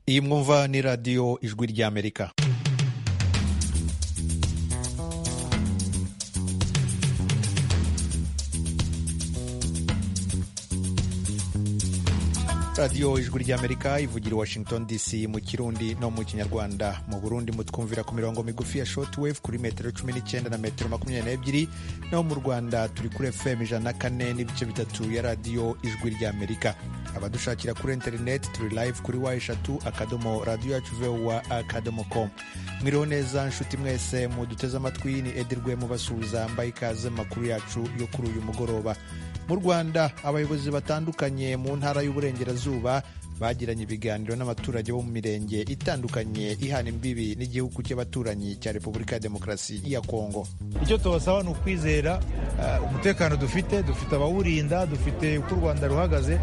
iyi mwumva ni radiyo ijwi ry'amerika radiyo ijwi ry'amerika ivugira i washington dc mu kirundi no mu kinyarwanda mu burundi mutwumvira ku mirongo migufi ya shortwave kuri metero cumi n'icyenda na metero makumyabiri n'ebyiri naho mu rwanda turi kuri fm ijana na kane n'ibice bitatu ya radiyo ijwi ry'amerika abadushakira kuri interineti turi live kuri wa eshatu akadomo radiyo yacu vowa akadomo com mwiriho neza nshuti mwese muduteze amatwi ni edirwe mubasuhuza mbaye ikaze mu makuru yacu yo kuri uyu mugoroba mu rwanda abayobozi batandukanye mu ntara y'uburengerazuba bagiranye ibiganiro n'abaturage bo mu mirenge itandukanye ihana imbibi n'igihugu cy'abaturanyi cya repubulika ya demokarasi ya kongo icyo tubasaba ni ukwizera uh, umutekano dufite dufite abawurinda dufite uko u rwanda ruhagaze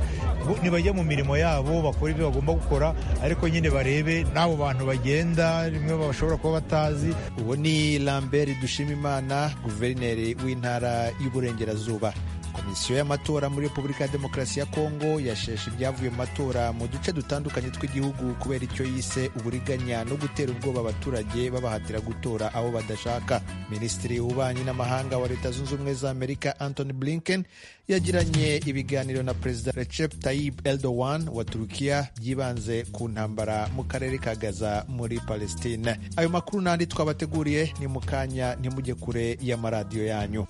nibajya mu mirimo yabo bakora ibyo bagomba gukora ariko nyine barebe n'abo bantu bagenda rimwe bashobora kuba batazi uwo ni lambert dushimimana guverineri w'intara y'uburengerazuba komisiyo y'amatora muri repubulika ya demokarasi ya kongo yasheshe ibyavuye mu matora mu duce dutandukanye tw'igihugu kubera icyo yise uburiganya no gutera ubwoba abaturage babahatira gutora abo badashaka minisitiri w'ububanyi n'amahanga wa leta zunze ubumwe za amerika antony blinken yagiranye ibiganiro na perezida recep tayyip erdogan wa turukiya byibanze ku ntambara mu karere ka gaza muri palestine ayo makuru n'andi twabateguriye ni mu kanya ntimujye kure y'amaradiyo yanyu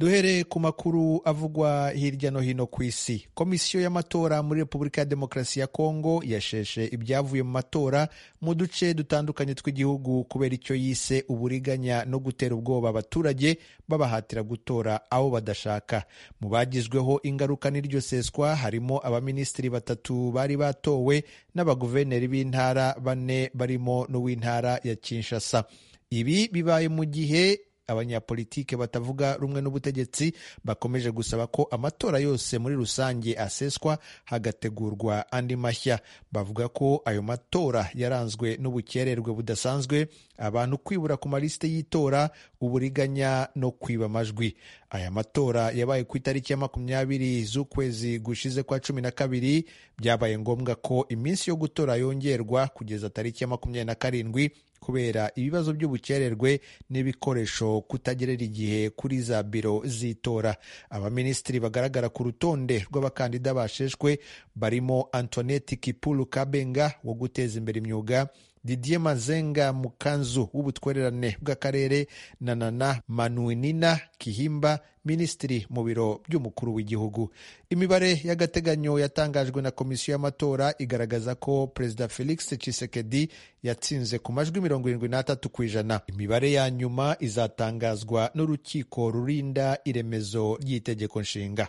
duhereye ku makuru avugwa hirya no hino ku isi komisiyo y'amatora muri repubulika ya demokarasi ya kongo yasheshe ibyavuye mu matora mu duce dutandukanye tw'igihugu kubera icyo yise uburiganya no gutera ubwoba abaturage babahatira gutora abo badashaka mu bagizweho ingaruka n'iryo seswa harimo abaminisitiri batatu bari batowe n'abaguverineri b'intara bane barimo n'uw'intara ya kinshasa ibi bibaye mu gihe abanyapolitike batavuga rumwe n'ubutegetsi bakomeje gusaba ko amatora yose muri rusange aseswa hagategurwa andi mashya bavuga ko ayo matora yaranzwe n'ubukererwe budasanzwe abantu kwibura ku malisite y'itora uburiganya no kwiba amajwi aya matora yabaye ku itariki ya makumyabiri z'ukwezi gushize kwa cumi na kabiri byabaye ngombwa ko iminsi yo gutora yongerwa kugeza tariki ya makumyabiri na karindwi kubera ibibazo by'ubukererwe n'ibikoresho kutagerera igihe kuri za biro z'itora abaminisitiri bagaragara ku rutonde rw'abakandida basheshwe barimo antoneti kipulu kabenga wo guteza imbere imyuga didier mazenga mukanzu w'ubutwererane bw'akarere na nana manuinina kihimba minisitiri mu biro by'umukuru w'igihugu imibare y'agateganyo yatangajwe na komisiyo y'amatora igaragaza ko perezida felix tshisekedi yatsinze ku majwi mirongo irindwi n'atatu ku ijana imibare ya nyuma izatangazwa n'urukiko rurinda iremezo ry'itegeko nshinga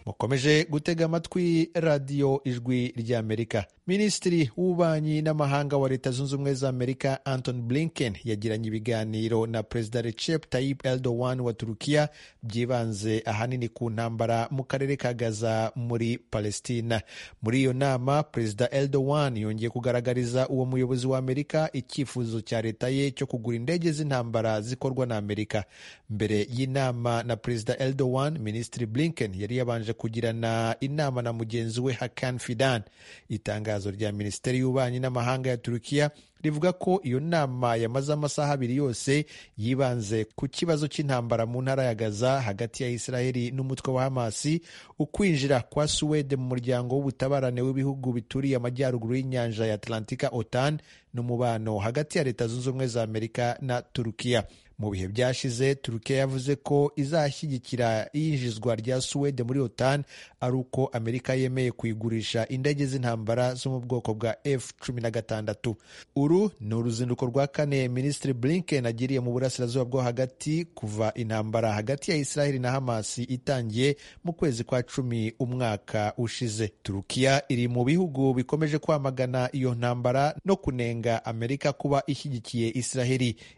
mukomeje gutega amatwi radiyo ijwi ry'amerika minisitiri w'ububanyi n'amahanga wa leta zunze ubumwe za amerika anton blinken yagiranye ibiganiro na perezida recep tayyip erdogan wa turukiya byibanze ahanini ku ntambara mu karere ka gaza muri palestina muri iyo nama perezida erdogan yongeye kugaragariza uwo muyobozi wa amerika icyifuzo cya leta ye cyo kugura indege z'intambara zikorwa na amerika mbere y'inama na perezida erdogan minisitiri blinken yari yabanje kugirana inama na mugenzi we Hakan Fidan. Itangazo rya Minisiteri y'Ububanyi n'Amahanga ya Turukiya rivuga ko iyo nama yamaze amasaha abiri yose yibanze ku kibazo cy'intambara mu ntara ya Gaza hagati ya Israeli n'umutwe wa Hamasi, ukwinjira kwa Suwede mu muryango w'ubutabarane w'ibihugu bituriye amajyaruguru y'inyanja ya Atlantika OTAN n'umubano hagati ya Leta Zunze Ubumwe za Amerika na Turukiya. Mu bihe byashize Turukiya yavuze ko izashyigikira iyinjizwa rya Suwede muri OTAN ari uko Amerika yemeye kuyigurisha indege z'intambara zo mu bwoko bwa F-16. Uru ni uruzinduko rwa kane Minisitiri Blinken agiriye mu burasirazuba bwo hagati kuva intambara hagati ya Israel na Hamas itangiye mu kwezi kwa cumi umwaka ushize. Turukiya iri mu bihugu bikomeje kwamagana iyo ntambara no kunenga Amerika kuba ishyigikiye Israel.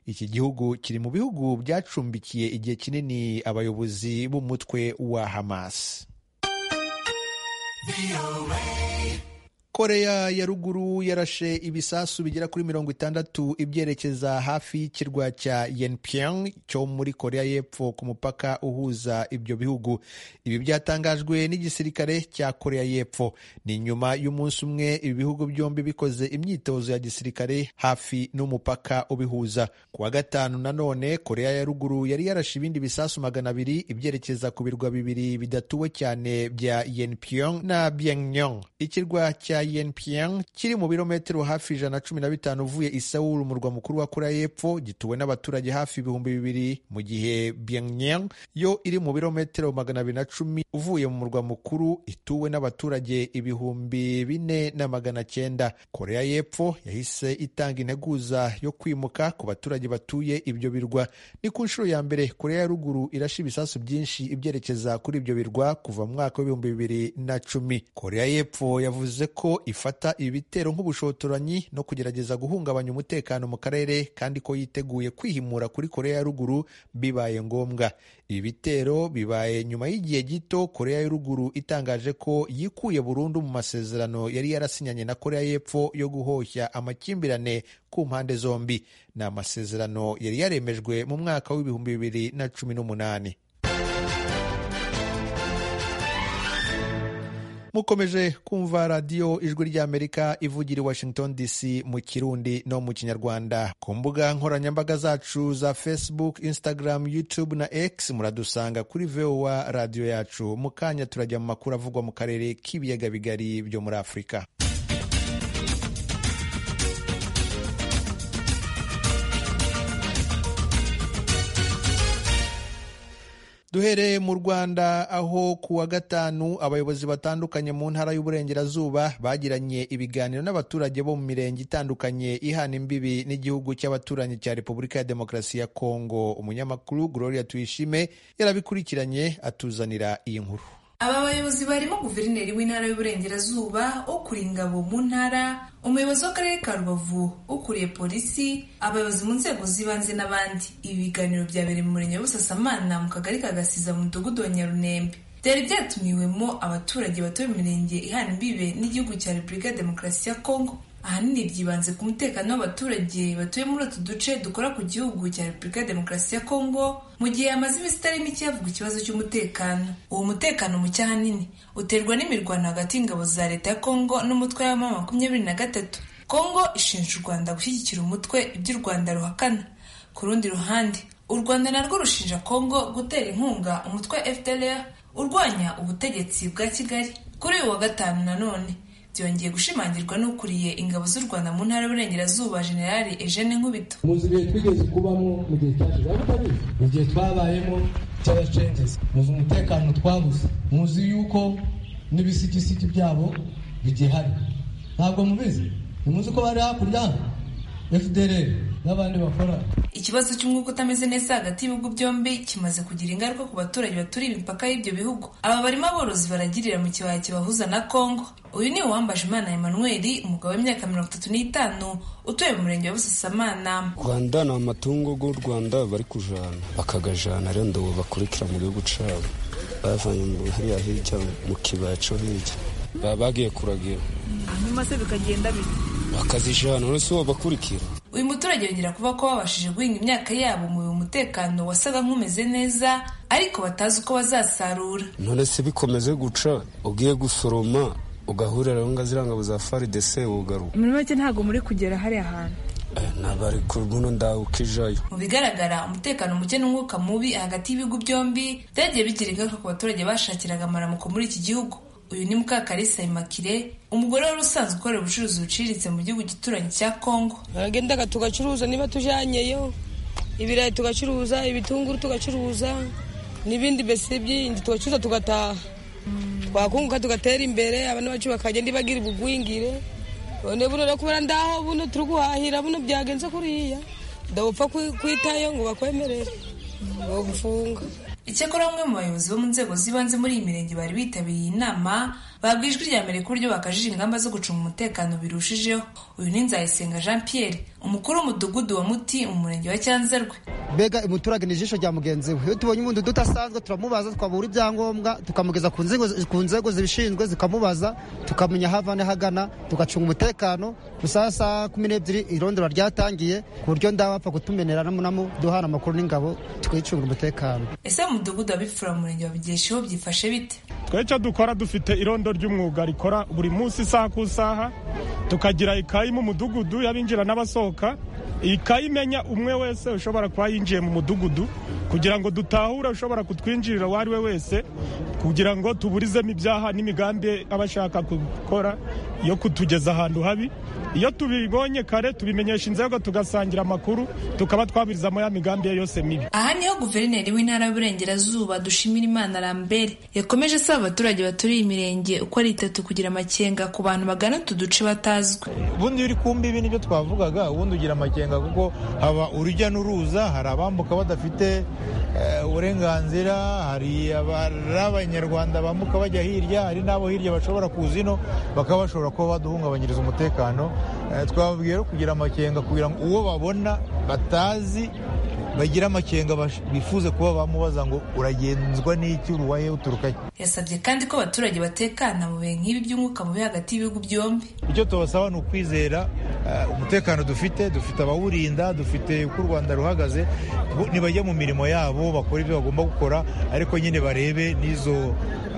Iki gihugu kiri mu bihugu byacumbikiye igihe kinini abayobozi b'umutwe wa Hamas. koreya ya ruguru yarashe ibisasu bigera kuri mirongo itandatu ibyerekeza hafi y'ikirwa cya yenpyong cyo muri koreya y'epfo ku mupaka uhuza ibyo bihugu ibi byatangajwe n'igisirikare cya koreya y'epfo ni nyuma y'umunsi umwe ibi bihugu byombi bikoze imyitozo ya gisirikare hafi n'umupaka ubihuza ku wa gatanu nanone koreya ya ruguru yari yarashe ibindi bisasu magana abiri ibyerekeza ku birwa bibiri bidatuwe cyane bya yenpyong na byenyong ikirwa cya yenpyong kiri mu birometero hafi ijana na cumi na bitanu uvuye i Seoul umurwa mukuru wa koreya y'epfo gituwe n'abaturage hafi ibihumbi bibiri mu gihe byenyong yo iri mu birometero magana abiri na cumi uvuye mu murwa mukuru ituwe n'abaturage ibihumbi bine na magana cyenda koreya y'epfo yahise itanga integuza yo kwimuka ku baturage batuye ibyo birwa ni ku nshuro ya mbere koreya ya ruguru irasha ibisasu byinshi ibyerekeza kuri ibyo birwa kuva mu mwaka w'ibihumbi bibiri na cumi koreya y'epfo yavuze ko ifata ibi bitero nk'ubushotoranyi no kugerageza guhungabanya umutekano mu karere kandi ko yiteguye kwihimura kuri koreya ya ruguru bibaye ngombwa ibi bitero bibaye nyuma y'igihe gito koreya ya ruguru itangaje ko yikuye burundu mu masezerano yari yarasinyanye na koreya y'epfo yo guhoshya amakimbirane ku mpande zombi ni amasezerano yari yaremejwe mu mwaka w'ibihumbi bibiri na cumi n'umunani mukomeje kumva radiyo ijwi ry'amerika ivugira i washington dc mu kirundi no mu kinyarwanda ku mbuga nkoranyambaga zacu za facebook instagram youtube na x muradusanga kuri vowa radiyo yacu mu kanya turajya mu makuru avugwa mu karere k'ibiyaga bigari byo muri afurika duhereye mu rwanda aho ku wa gatanu abayobozi batandukanye mu ntara y'uburengerazuba bagiranye ibiganiro n'abaturage bo mu mirenge itandukanye ihana imbibi n'igihugu cy'abaturanyi cya repubulika ya demokarasi ya kongo umunyamakuru gloria tuyishime yarabikurikiranye atuzanira iyi nkuru aba bayobozi barimo guverineri w'intara y'uburengerazuba ukuriye ingabo mu ntara umuyobozi w'akarere ka rubavu ukuriye polisi abayobozi mu nzego z'ibanze n'abandi ibi biganiro byabereye mu murenge wa busasamana mu kagari ka gasiza mu mudugudu wa nyarunembe byari byatumiwemo abaturage batuye imirenge ihana imbibe n'igihugu cya repubulika ya demokarasi ya kongo ahanini byibanze ku mutekano w'abaturage batuye muri utu duce dukora ku gihugu cya repubulika ya demokarasi ya kongo mu gihe hamaze iminsi itari mike havugwa ikibazo cy'umutekano uwo mutekano muke ahanini uterwa n'imirwano hagati y'ingabo za leta ya kongo n'umutwe w'abamama makumyabiri na gatatu kongo ishinja u rwanda gushyigikira umutwe ibyo u rwanda ruhakana ku rundi ruhande u rwanda narwo rushinja kongo gutera inkunga umutwe wa fdr urwanya ubutegetsi bwa kigali kuri uyu wa gatanu nanone byongeye gushimangirwa n'ukuriye ingabo z'u rwanda mu ntara y'uburengerazuba generali ejene nkubito muzi ibihe twigeze kubamo mu gihe cyashize aho utabizi igihe twabayemo cy'abacengezi muzi umutekano twabuze muzi yuko n'ibisigisigi byabo bigihari ntabwo mubizi ntimuzi ko bari hakurya fdr n'abandi bakora ikibazo cy'umwuka utameze neza hagati y'ibihugu byombi kimaze kugira ingaruka ku baturage baturiye imipaka y'ibyo bihugu aba barimo aborozi baragirira mu kibaya kibahuza na kongo uyu ni uwambaje imana Emmanuel umugabo w'imyaka mirongo itatu n'itanu utuye mu murenge wa busasamana rwanda ni amatungo y'u rwanda bari kujana bakagajana rero ndobo bakurikira mu gihugu cyabo bavanye mu hariya hirya mu kibaya cyo hirya baba bagiye kuragira nyuma se bikagenda bite bakazijana uretse uwo bakurikira uyu muturage yongera kuba ko babashije guhinga imyaka yabo mu umutekano wasaga nk'umeze neza ariko batazi uko bazasarura none se bikomeze guca ugiye gusoroma ugahurira aho ngaho ziriya ngabo za faridese ugaruka muri make ntabwo muri kugera hariya hantu ntabari kubuno ndahuka ijayo mu bigaragara umutekano muke n'umwuka mubi hagati y'ibihugu byombi byagiye bigira ingaruka ku baturage bashakiraga amaramuko muri iki gihugu uyu ni mukakarisa imakire umugore wari usanzwe ukorera ubucuruzi buciriritse mu gihugu gituranyi cya kongo baragendaga tugacuruza niba tujanyeyo ibirayi tugacuruza ibitunguru tugacuruza n'ibindi mbese byindi tugacuruza tugataha twakunguka tugatera imbere abantu bacu bakagenda bagira ubugwingire none buno no kubera ndaho buno turi guhahira buno byagenze kuriya ndabupfa kwitayo ngo bakwemerere ngo gufunga icyakora bamwe mu bayobozi bo mu nzego z'ibanze muri iyi mirenge bari bitabiriye inama babwa ijwi rya mbere ku buryo bakajije ingamba zo gucunga umutekano birushijeho uyu ni nzayisenga jean pierre umukuru w'umudugudu wa muti mu murenge wa cyanzarwe mbega umuturage ni ijisho rya mugenzi we iyo tubonye umuntu udasanzwe turamubaza twabura ibyangombwa tukamugeza ku nzego ku nzego zibishinzwe zikamubaza tukamenya aho avana hagana tugacunga umutekano gusa saa kumi n'ebyiri irondora ryatangiye ku buryo ndabapfa kutumenera namunamu duhana amakuru n'ingabo tukayicungira umutekano ese mu mudugudu abipfura mu murenge wa bigesheho byifashe bite twe icyo dukora dufite irondo ry'umwuga rikora buri munsi isaha ku isaha tukagira ikayi mu mudugudu y'abinjira n'abasohoka iyi kayi imenya umwe wese ushobora kuba yinjiye mu mudugudu kugira ngo dutahure ushobora kutwinjirira uwo ari we wese kugira ngo tuburizemo ibyaha n'imigambi aba ashaka gukora yo kutugeza ahantu habi iyo tubibonye kare tubimenyesha inzego tugasangira amakuru tukaba twabirizamo ya migambi ye yose mibi aha niho guverineri w'intara y'uburengerazuba dushimira imana lambert yakomeje asaba abaturage baturiye imirenge uko ari itatu kugira amakenga ku bantu bagana utu duce batazwi ubundi iyo uri ku mbibi nibyo twavugaga ubundi ugira amakenga kuko haba urujya n'uruza hari abambuka badafite eh, uburenganzira hari abari abanyarwanda bambuka bajya hirya hari n'abo hirya bashobora kuza ino bakaba bashobora kuba baduhungabanyiriza umutekano Eh, twababwiye rero kugira amakenga kugira ngo uwo babona batazi bagira amakenga bash- bifuze kuba bamubaza ngo uragenzwa n'iki uruwaye uturukahe yasabye kandi ko abaturage batekana mu bihe nk'ibi by'umwuka mubi hagati y'ibihugu byombi icyo tubasaba ni ukwizera eh, umutekano dufite dufite abawurinda dufite uko u rwanda ruhagaze bo- nibajya mu mirimo yabo bakora ibyo bagomba gukora ariko nyine barebe n'izo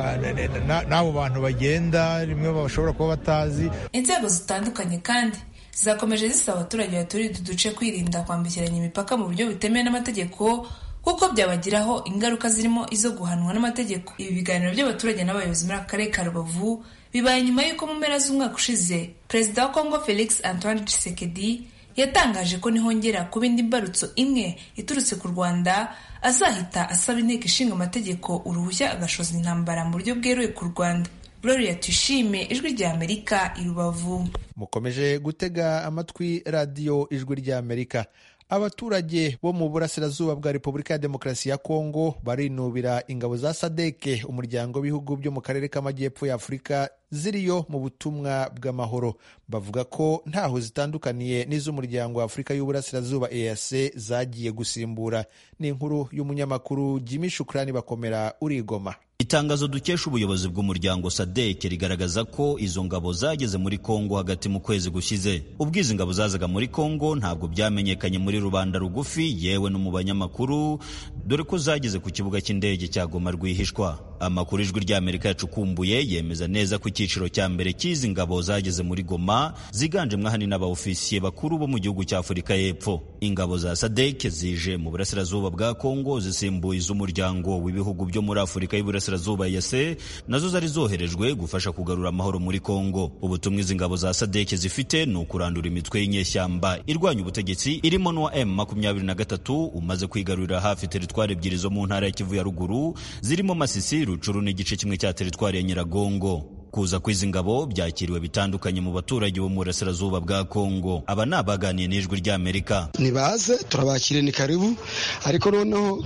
eh, na- na- na- n'abo bantu bagenda rimwe bashobora kuba batazi inzego zitandukanye kandi zakomeje zisaba abaturage baturiye utu duce kwirinda kwambukiranya imipaka mu buryo butemewe n'amategeko kuko byabagiraho ingaruka zirimo izo guhanwa n'amategeko ibi biganiro by'abaturage n'abayobozi muri aka karere ka rubavu bibaye nyuma y'uko mu mpera z'umwaka ushize perezida wa kongo felix antoine tshisekedi yatangaje ko nihongera kuba indi mbarutso imwe iturutse ku rwanda azahita asaba inteko ishinga amategeko uruhushya agashoza intambara mu buryo bweruye ku rwanda gloria tuyishime ijwi ry'amerika i rubavu mukomeje gutega amatwi radiyo ijwi ry'amerika abaturage bo mu burasirazuba bwa repubulika ya demokarasi ya kongo barinubira ingabo za sadeke umuryango w'ibihugu byo mu karere k'amajyepfo ya afurika ziriyo mu butumwa bw'amahoro bavuga ko ntaho zitandukaniye n'iz'umuryango wa afurika y'uburasirazuba eac zagiye gusimbura ni inkuru y'umunyamakuru jimmy shukrani bakomera urigoma Itangazo dukesha ubuyobozi bw'umuryango SADC rigaragaza ko izo ngabo zageze muri Kongo hagati mu kwezi gushize. Ubwiza ingabo zazaga muri Kongo ntabwo byamenyekanye muri rubanda rugufi yewe no mu banyamakuru, dore ko zageze ku kibuga cy'indege cya Goma rwihishwa. Amakuru ijwi ry'Amerika yacukumbuye yemeza neza ko icyiciro cya mbere cy'izi ngabo zageze muri Goma ziganjemo ahanini abaofisiye bakuru bo mu gihugu cya Afurika y'Epfo. Ingabo za SADC zije mu burasirazuba bwa Kongo zisimbuye iz'umuryango w'ibihugu byo muri Afurika y'Iburasirazuba y'Iburasirazuba EAC nazo zari zoherejwe gufasha kugarura amahoro muri Kongo. Ubutumwa izi ngabo za SADC zifite ni ukurandura imitwe y'inyeshyamba irwanya ubutegetsi irimo n'uwa M23 umaze kwigarurira hafi teritwari ebyiri zo mu ntara ya Kivu ya ruguru zirimo Masisi, Rucuru n'igice kimwe cya teritwari ya Nyiragongo. Kuza kw'izi ngabo byakiriwe bitandukanye mu baturage bo mu burasirazuba bwa Kongo. Aba ni abaganiye n'ijwi ry'Amerika. nibaze turabakire ni karibu ariko noneho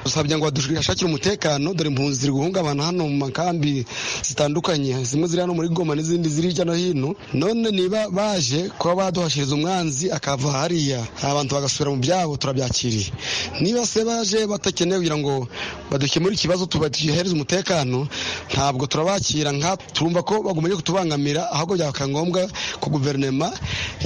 dusabye ngo badushakire umutekano dore impunzi ziri guhungabana hano mu makambi zitandukanye zimwe ziri hano muri goma n'izindi ziri hirya no hino none niba baje kuba baduhashiriza umwanzi akava hariya abantu bagasubira mu byabo turabyakiriye niba se baje batakeneye kugira ngo badukemure ikibazo tubahereze umutekano ntabwo turabakira nka turumva ko bagumye kutubangamira ahubwo byaka ngombwa ko guverinema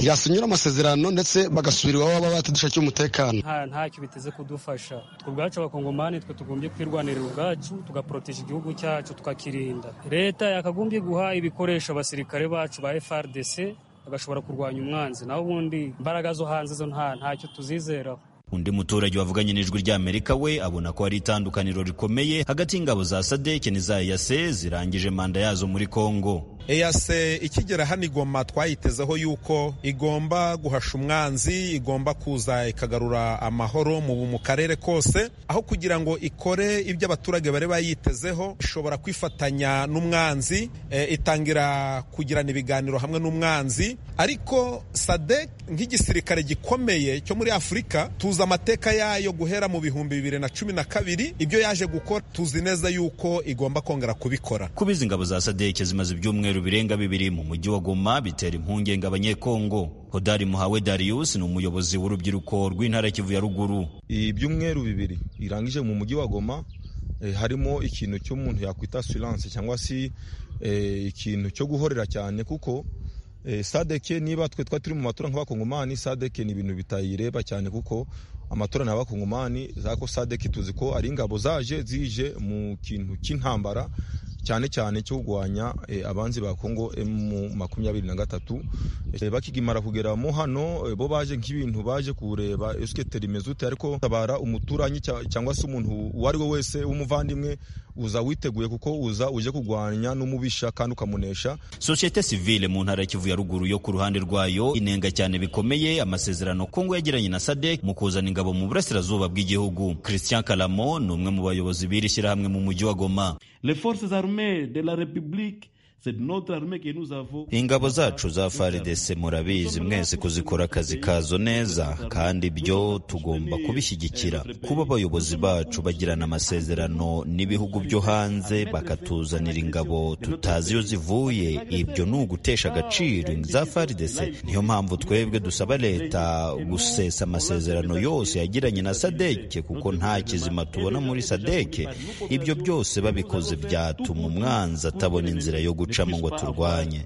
yasinyura amasezerano ndetse bagasubira iwabo baba batadushakiye umutekano nta ntacyo biteze kudufasha twe ubwacu abakongomani twe tugombye kwirwanirira ubwacu tugaporoteje igihugu cyacu tukakirinda leta yakagombye guha ibikoresho abasirikare bacu ba frdc bagashobora kurwanya umwanzi naho ubundi imbaraga zo hanze zo nta ntacyo tuzizeraho Undi muturage wavuganye n'ijwi ry'Amerika we abona ko hari itandukaniro rikomeye hagati y'ingabo za SADC n'iza EAC zirangije manda yazo muri Kongo. eyase ikigera hano igoma twayitezeho yuko igomba guhasha umwanzi igomba kuza ikagarura amahoro mu mu karere kose aho kugira ngo ikore ibyo abaturage bari bayitezeho ishobora kwifatanya n'umwanzi eh, itangira kugirana ibiganiro hamwe n'umwanzi ariko sadek nk'igisirikare gikomeye cyo muri afurika tuzi amateka yayo guhera mu bihumbi bibiri na cumi na kabiri ibyo yaje gukora tuzi neza yuko igomba kongera kubikora Kuba izi ngabo za SADC zimaze ibyumweru ibitero birenga bibiri mu mujyi wa Goma bitera impungenge abanyekongo Hodari Muhawe Darius ni umuyobozi w'urubyiruko rw'intara Kivu ya Ruguru ibyumweru bibiri irangije mu mujyi wa Goma harimo ikintu cy'umuntu yakwita assurance cyangwa se ikintu cyo guhorera cyane kuko sadeke niba twe twari turi mu matora nk'abakongomani sadeke ni ibintu bitayireba cyane kuko amatora ni abakongomani zako sadeke tuzi ko ari ingabo zaje zije mu kintu cy'intambara cyane cyane cyo kurwanya abanzi ba Kongo mu makumyabiri na gatatu bakigimara kugera mo hano bo baje nk'ibintu baje kureba esiketeri mezute ariko tabara umuturanyi cyangwa se umuntu uwo ari we wese w'umuvandimwe uza witeguye kuko uza uje kurwanya n'umubisha kandi ukamunesha sosiyete sivile mu ntara ya kivu ya ruguru yo ku ruhande rwayo inenga cyane bikomeye amasezerano kongo yagiranye na sadek mu kuzana ingabo mu burasirazuba bw'igihugu christian kalamo ni umwe mu bayobozi b'iri shyirahamwe mu mujyi wa goma ingabo zacu za faridese murabizi mwese kuzikora akazi kazo neza kandi ibyo tugomba kubishyigikira kuba abayobozi bacu bagirana amasezerano n'ibihugu byo hanze bakatuzanira ingabo tutazi iyo zivuye ibyo ni ugutesha agaciro za faridese niyo mpamvu twebwe dusaba leta gusesa amasezerano yose yagiranye na sadeke kuko nta kizima tubona muri sadeke ibyo byose babikoze byatuma umwanzi atabona inzira yo gucamo ngo turwanye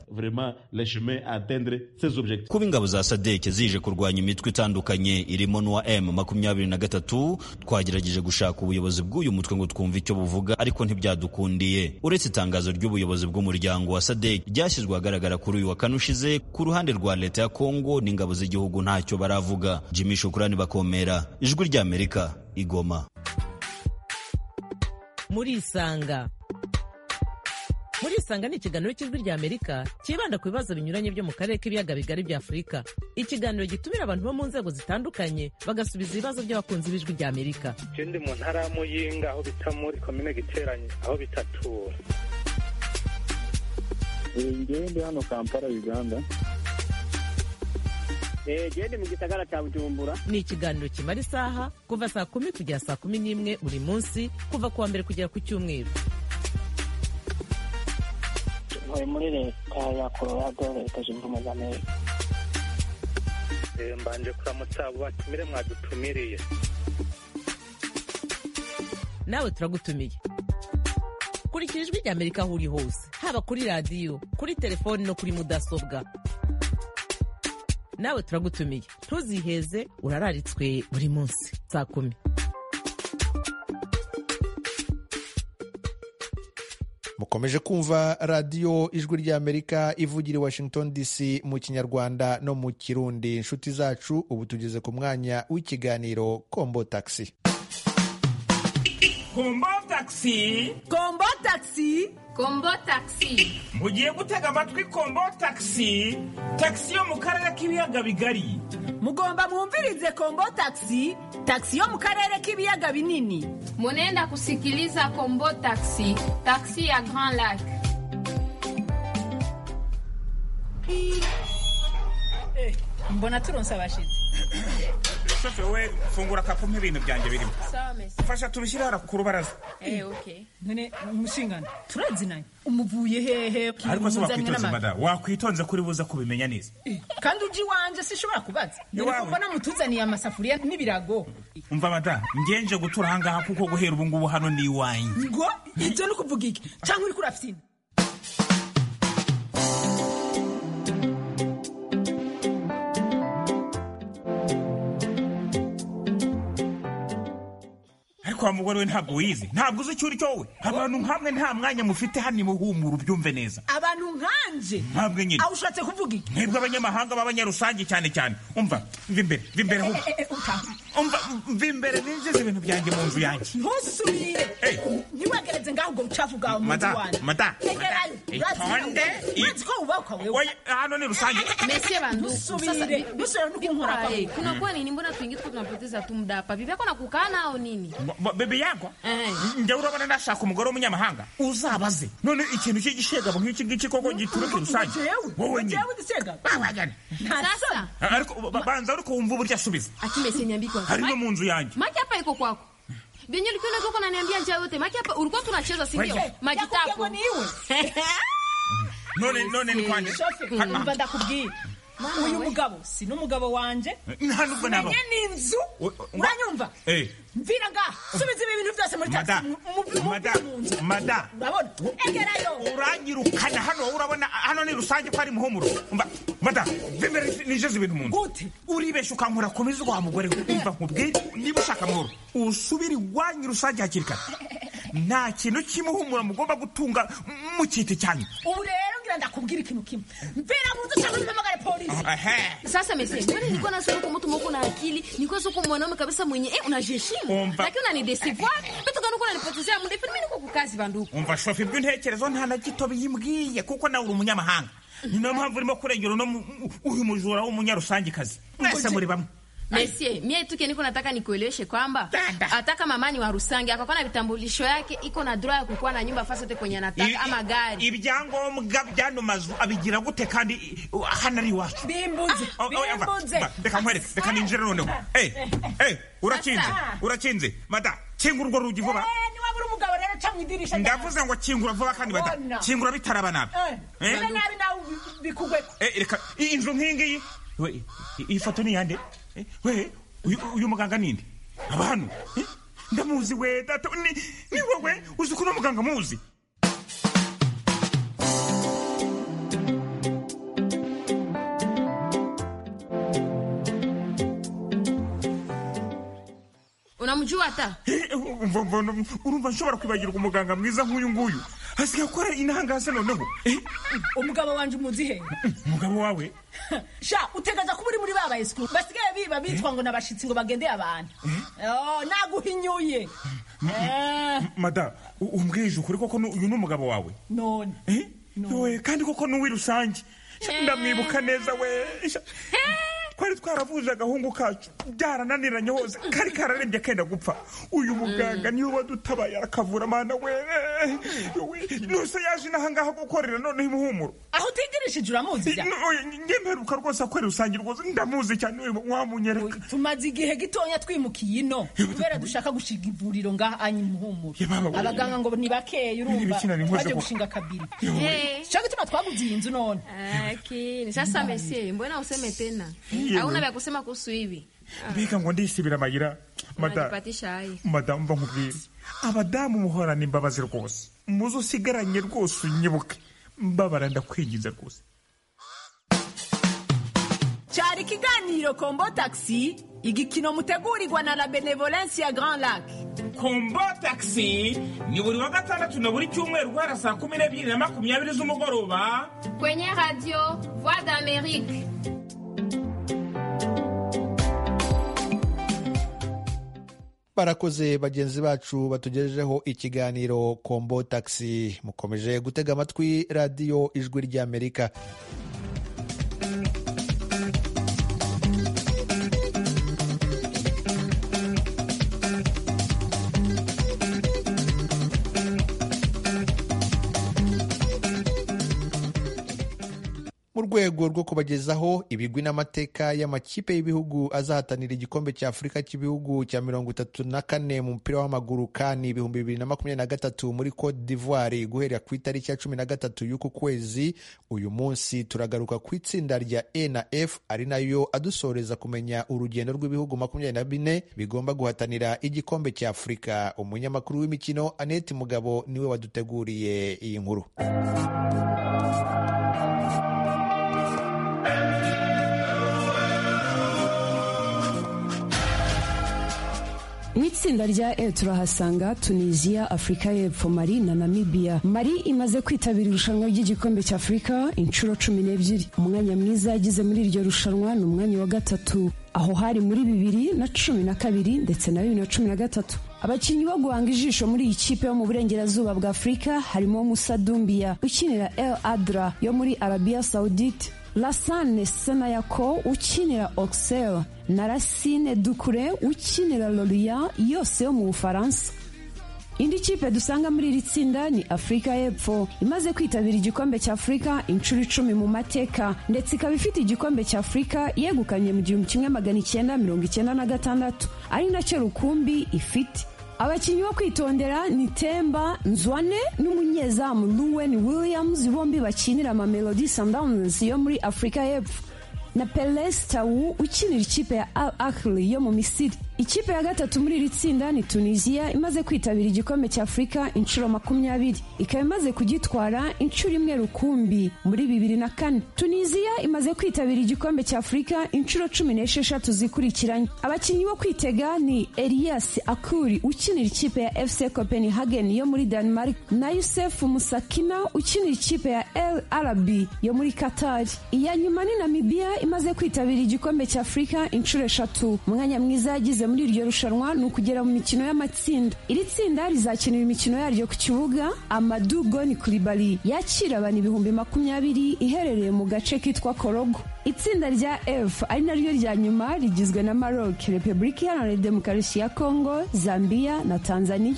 kuba ingabo za sadeke zije kurwanya imitwe itandukanye irimo n'uwa m makumyabiri na gatatu twagerageje gushaka ubuyobozi bw'uyu mutwe ngo twumve icyo buvuga ariko ntibyadukundiye uretse itangazo ry'ubuyobozi bw'umuryango wa sadek ryashyizwe ahagaragara kuri uyu wa kane ushize ku ruhande rwa leta ya kongo n'ingabo z'igihugu ntacyo baravuga jimmy shukurani bakomera ijwi ry'amerika igoma murisanga muri isanga ni ikiganiro cy'ijwi rya amerika cyibanda ku bibazo binyuranye byo mu karere k'ibiyaga bigari bya afurika ikiganiro gitumira abantu bo mu nzego zitandukanye bagasubiza ibibazo by'abakunzi b'ijwi rya amerika icyo ndi mu ntara y'amuyinga aho bita muri komine giteranye aho bitatura ngewe ndi hano kampala uganda gende mu gisagara cya bujumbura ni ikiganiro kimara isaha kuva saa kumi kugera saa kumi n'imwe buri munsi kuva ku wa mbere kugera ku cyumweru ntuye muri leta ya colorado leta zunze ubumwe za amerika mbanje kuramutsa batumire mwadutumiriye nawe turagutumiye kurikira ijwi rya amerika aho uri hose haba kuri radiyo kuri telefoni no kuri mudasobwa nawe turagutumiye ntuziheze urararitswe buri munsi saa kumi mukomeje kumva radiyo ijwi ry'amerika ivugira i washington dc mu kinyarwanda no mu kirundi inshuti zacu ubu tugeze ku mwanya w'ikiganiro kombo takisi kombo takisi kombo takisi kombo takisi mugiye gutega amatwi kombo takisi takisi yo mu karere k'ibiyaga bigari mugomba mwumvirize kombo takisi takisi yo mu karere k'ibiyaga binini munenda kusikiliza kombo takisi takisi ya grand lac mbona turonse abashitsi shoferi we fungura akakumpa ibintu byanjye birimo fasha tubishyire hara ku rubaraza none umushingano turazinanye umuvuye hehe ariko se wakwitonze mada wakwitonze kuri buza kubimenya neza kandi uji wanje sishobora kubaza dore kuko namutuzaniye amasafuriya n'ibirago umva mada ngenje gutura ahangaha kuko guhera ubu ngubu hano ni iwanyu ngo ibyo ni ukuvuga iki cyangwa uri kuri pisine wa mugore we ntabwo wize ntabwo uzi icyo uri cyo wowe abantu nkamwe nta mwanya mufite hano imuhumura ubyumve neza abantu nkanje ntabwo nyine aho ushatse kuvuga iki mwebwe abanyamahanga b'abanyarusange cyane cyane umva mva imbere mva imbere humva umva mva imbere ninjiza ibintu byanjye mu nzu yanjye ntuzusubire ntiwagereze ngaho ubwo bucafu bwawe mu nzu wanjye mata tegerayo itonde urazi ko wubakwa wewe hano ni rusange mesie bantu nusubire nusubire nukunkora kwawe kuna kwa nini mbona tuingi tuko tunapoteza tumdapa vivako na kukaa nao nini bebe yagwa njya urabona nashaka umugore w'umunyamahanga uzabaze none ikintu cy'igishegabo nk'iki ngiki koko gituruka rusange wowe nyine sasa ariko banza ariko wumva uburyo asubiza akimese niambikwa hari no mu nzu yanjye maki hapa iko kwako vyenye ulikuwa unaweza uko unaniambia njia yote maki hapa ulikuwa tunacheza si ndio maji tapo niwe none none ni kwandika umva ndakubwiye uyu mugabo si n'umugabo wanje nta nubwo naba menye n'inzu uranyumva Eh, mvira ngaha subiza ibi bintu byose muri taxi mada mada mada urabona egerayo uranyirukana hano urabona hano ni rusange ko ari muhumuro umva mada vimere nijeze ibintu mu nzu gute uribesha ukankora komeza wa mugore we umva nkubwire niba ushaka amahoro usubire iwanyu rusange hakiri kare nta kintu cy'imuhumuro mugomba gutunga mu kiti cyanyu ubu rero ngira ndakubwira ikintu kimwe mvira mu nzu ushaka mpamagare polisi Ehe. Sasa mese, mbona nilikuwa na sura kumutu moko na akili, nilikuwa sio kwa mwanaume kabisa mwenye eh unajiheshimu. Umva. Lakini unanideceive. Vitu kana uko unanipotezea muda, ifi mimi niko kukazi banduku. umva shofi iby'intekerezo nta na gito biyimbwiye kuko nawe uri umunyamahanga ni nayo mpamvu urimo kurengera uno mu- uyu mujura w'umunyarusangekazi mwese muri bamwe Mese, mie tu keniko nataka nikueleweshe kwamba hata kama mani wa Rusange akakuwa na vitambulisho yake iko na droit ya kukuwa na nyumba fasote kwenye Ibi- anataka ama gari. ibyangombwa by'ano mazu abigira gute kandi uh, hano ari iwacu bimbuze Oh, oh, yaba. bimbuze Ba, reka nkwereke reka ninjire noneho Eh, eh, urakinze Sasa. urakinze mada kingura urwo rugi vuba niwabura umugabo rero ca mu idirisha ndavuze ngo kingura vuba kandi mada Bona. kingura bitaraba nabi Eh? ure nabi nawe ubi- bikugweko Eh, reka i- inzu nk'ingiyi we i- iyi foto ni yande Eh, we uyu uyu muganga ninde abantu Eh, ndamuzi we data ni ni wowe uzi ko uno muganga muzi Unamjua hata? Eh, umva mbona urumva nshobora kwibagirwa umuganga mwiza nk'uyu nguyu asigaye akora inahangase noneho Eh, umugabo wanje umuzi he umugabo wawe sha utegaza kuba uri muri ba bayesikuru basigaye biba bitwa ngo nabashitsi ngo bagendeye abantu Oh, naguhinyuye Eh, mada u- umbwije ukuri koko nu- uyu ni umugabo wawe none we kandi koko ni uw'i rusange Sha, ndamwibuka neza we Sha, twari twaravuje agahungu kacu byarananiranye hose kari kararembye kenda gupfa uyu muganga niwe wadutabaye arakavura mana we We, nose yaje inahangaha gukorera noneho imuhumuro aho utigirishije uramuzi ja njye mperuka rwose akorera rusange rwose ndamuzi cyane uyu wamunyereka tumaze igihe gitonya twimukiye ino kubera dushaka gushinga ivuriro ngaha anyi muhumuro baba- abaganga ngo ni bakeya urumva Ibikina ni nkoze baje ko- gushinga kabiri Eh. cyo gituma twaguze iyi nzu none Lakini sasa mese, mbona useme tena? Ndiyo. Hauna vya kusema kuhusu hivi. mbega ngo ndisibira amayira madamu Unajipatisha haya. madamu bamubwire abadamu muhorana imbabazi rwose muzo usigaranye rwose unyibuke mbabara ndakwinginze rwose cyari ikiganiro kombo taxi igikino mutegurirwa na la benevolence ya grand lac kombo taxi ni buri wa gatandatu na buri cyumweru guhera saa kumi n'ebyiri na makumyabiri z'umugoroba Kwenye radio Voix d'Amérique. barakoze bagenzi bacu batugejejeho ikiganiro kombo taxi mukomeje gutega amatwi radiyo ijwi ry'amerika mu rwego rwo kubagezaho ibigwi n'amateka y'amakipe y'ibihugu azahatanira igikombe cya afurika cy'ibihugu cya mirongo itatu na kane mu mupira w'amaguru kandi ibihumbi bibiri na makumyabiri na gatatu muri cote d'ivoire guhera ku itariki ya cumi na gatatu y'uku kwezi uyu munsi turagaruka ku itsinda rya e na f ari nayo adusoreza kumenya urugendo rw'ibihugu makumyabiri na bine bigomba guhatanira igikombe cya afurika umunyamakuru w'imikino anete mugabo niwe waduteguriye iyi nkuru mu itsinda rya e turahasanga tunisiya afurika y'epfo mari na namibia mari imaze kwitabira irushanwa ry'igikombe cya afurika inshuro cumi n'ebyiri umwanya mwiza yagize muri iryo rushanwa ni umwanya wa gatatu aho hari muri bibiri na cumi na kabiri ndetse na bibiri na cumi na gatatu abakinnyi bo guhanga ijisho muri iyi kipe yo mu burengerazuba bwa afurika harimo musa dumbiya ukinira el adra yo muri arabiya sawudite Lasane Senayako ukinira Auxerre na Racine Dukure ukinira Lorient yose yo mu Bufaransa. Indi kipe dusanga muri iri tsinda ni Afurika y'Epfo imaze kwitabira igikombe cya Afurika inshuro icumi mu mateka ndetse ikaba ifite igikombe cya Afurika yegukanye mu gihumbi kimwe magana icyenda mirongo icyenda na gatandatu ari nacyo rukumbi ifite abakinnyi bo kwitondera ni temba nzwane n'umunyezamu ruwen williams bombi bakinira amamelodi sundowns yo muri afurika y'epfo na peles tawu ukinira ikipe ya al ahli yo mu misiri ikipe ya gatatu muri iri tsinda ni tunisiya imaze kwitabira igikombe cya afurika inshuro makumyabiri ikaba imaze kugitwara inshuro imwe rukumbi muri bibiri na kane tunisiya imaze kwitabira igikombe cya afurika inshuro cumi n'esheshatu zikurikiranye abakinnyi bo kwitega ni elias akuri ukinira ikipe ya fc copenhagen yo muri denmark na yusef musakina ukinira ikipe ya el arabi yo muri qatar iya nyuma ni namibiya imaze kwitabira igikombe cya afurika inshuro eshatu umwanya mwiza yagize muri iryo rushanwa ni ukugera mu mikino y'amatsinda iri tsinda rizakinira imikino yaryo ku kibuga amadu goni kuribari yakira abantu ibihumbi makumyabiri iherereye mu gace kitwa korogo itsinda rya f ari naryo rya nyuma rigizwe na maroc repubulika iharanira demokarasi ya kongo zambia na tanzania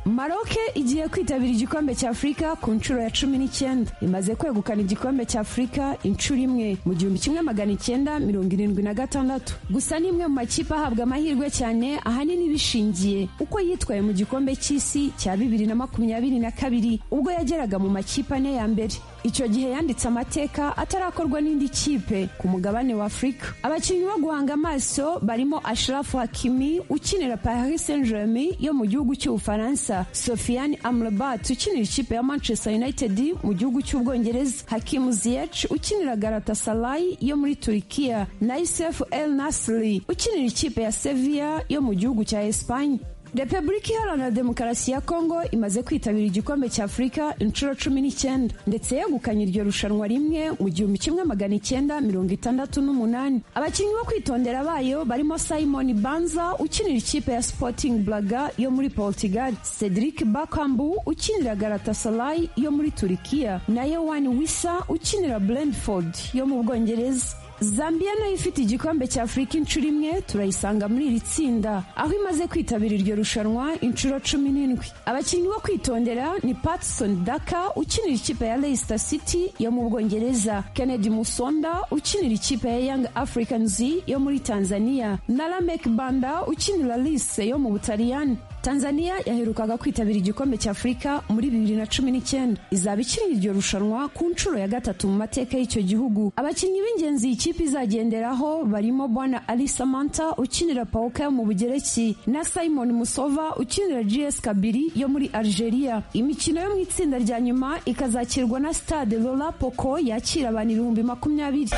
maroke igiye kwitabira igikombe cya afurika ku nshuro ya cumi n'icyenda imaze kwegukana igikombe cya afurika inshuro imwe mu gihumbi kimwe magana icyenda mirongo irindwi na gatandatu gusa ni imwe mu makipe ahabwa amahirwe cyane ahanini bishingiye uko yitwaye mu gikombe cy'isi cya bibiri na makumyabiri na kabiri ubwo yageraga mu makipe ane ya mbere icyo gihe yanditse amateka atarakorwa n'indi kipe ku mugabane wa afurika abakinnyi bo guhanga amaso barimo ashirafu hakimi ukinira paris saint germain yo mu gihugu cy'ubufaransa sofiane amrabat ukinira ikipe ya manchester united mu gihugu cy'ubwongereza hakimu ziyech ukinira galatasaray yo muri turikiya na isef el nasri ukinira ikipe ya sevilla yo mu gihugu cya espanye repubulika iharanira demokarasi ya kongo imaze kwitabira igikombe cya afurika inshuro cumi n'icyenda ndetse yegukanye iryo rushanwa rimwe mu gihumbi kimwe magana icyenda mirongo itandatu n'umunani abakinnyi bo kwitondera bayo barimo simon banza ukinira ikipe ya sporting blaga yo muri portugal cedric bakambu ukinira galatasaray yo muri turikiya na yewan wisa ukinira brentford yo mu bwongereza zambia nayo ifite igikombe cya afurika inshuro imwe turayisanga muri iri tsinda aho imaze kwitabira iryo rushanwa inshuro cumi n'indwi abakinnyi bo kwitondera ni patson daka ukinira ikipe ya leicester city yo mu bwongereza kennedy musonda ukinira ikipe ya young africans yo muri tanzania na ramek banda ukinira lise yo mu butaliyani tanzania yaherukaga kwitabira igikombe cya afurika muri bibiri na cumi n'icyenda izaba ikinira iryo rushanwa ku nshuro ya gatatu mu mateka y'icyo gihugu abakinnyi b'ingenzi iyi kipe izagenderaho barimo bwana ali samanta ukinira paoka yo mu bugereki na simon musova ukinira gs kabiri yo muri algeria imikino yo mu itsinda rya nyuma ikazakirwa na stade lola poko yakira abantu ibihumbi makumyabiri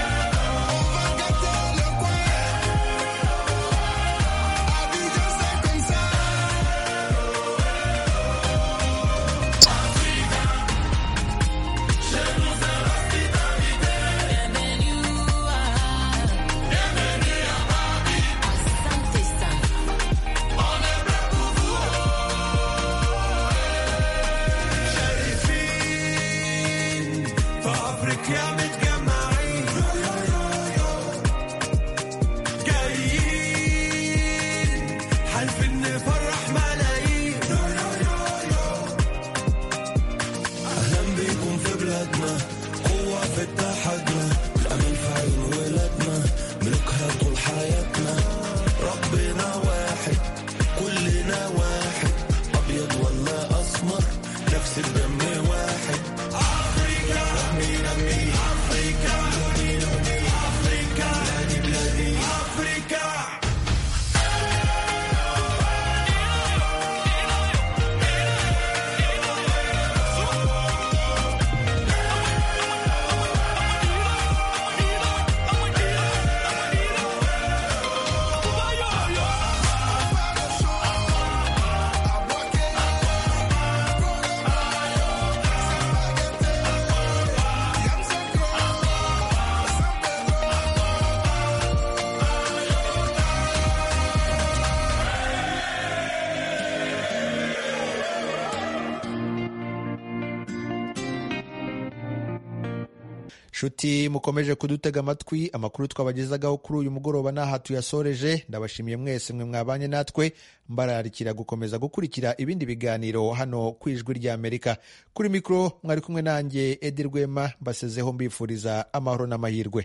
nshuti mukomeje kudutega amatwi amakuru twabagezagaho kuri uyu mugoroba n'aha tuyasoreje ndabashimiye mwese mwe mwabanye natwe mbararikira gukomeza gukurikira ibindi biganiro hano ku ijwi ry'amerika kuri mikoro mwari kumwe nanjye edi rwema mbasezeho mbifuriza amahoro n'amahirwe